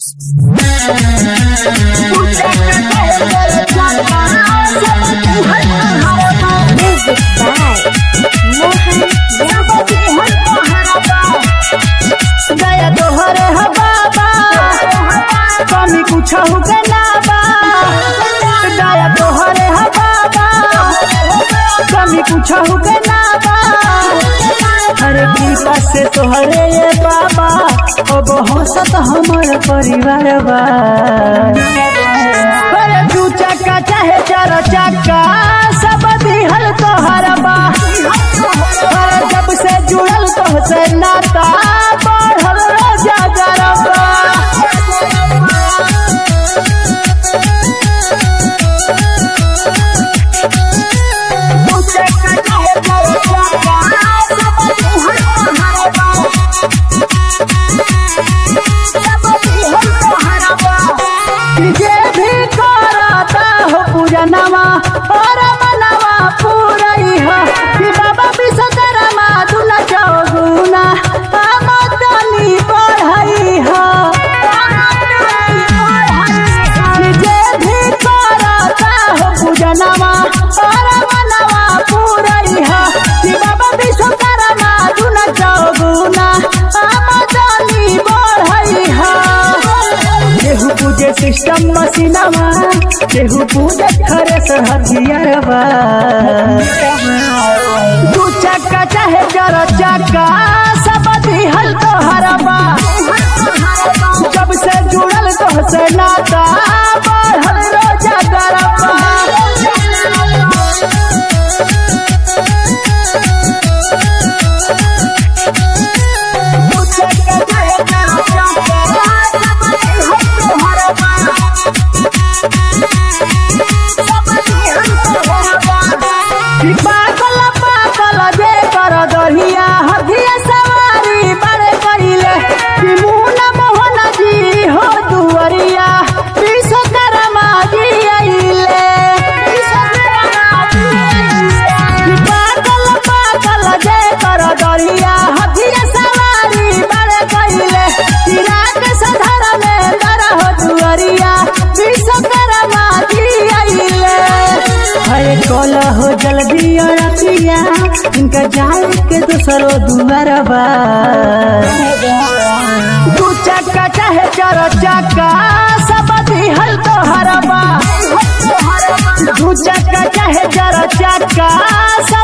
Music by Mohan गया तोहरे ह बाबा कमी कुछ के ना बा गया तोहरे ह बाबा कमी कुछ के ना बा हरे कृपा से तोहरे ये बाबा अब हंसत हमर परिवार बा अरे दू चक्का चाहे चार चक्का सब दिहल तोहर बा अरे जब से जुड़ल तो से नाता बढ़ल रोजा गरबा जे भी करता हो पूजनवा और मनवा पूरई हो कि बाबा विश्वकर्मा दुला चौगुना आमदनी बढ़ई हो कि जे भी करता हो पूजनवा और मनवा पूरई हो कि बाबा विश्वकर्मा दुला चौगुना आमदनी बढ़ई हो केहू पूजे सिस्टम मशीनवा केहू पूजे थ्रेसर हथियारवा दू चक्का चाहे चार चक्का सब दिहल तोहरवा जब से जुड़ल तो से नाता बढ़ल रोजा गरबा दू चक्का चाहे चार कि पागल पागल जे कर दहिया हथिया सवारी बड़े कइले कि मुन मोहन जी हो दुवरिया विश्वकर्मा जी अइले कि पागल पागल जे कर दहिया हथिया सवारी बड़े कइले कि रात सधर में दर हो दुवरिया विश्वकर्मा जी अइले अरे कल हो जल्दी रतिया इनका जाल के दूसरो दुआरबा दू चक्का चाहे चार चक्का सब दिहल तोहरबा दू चक्का चाहे चार चक्का सब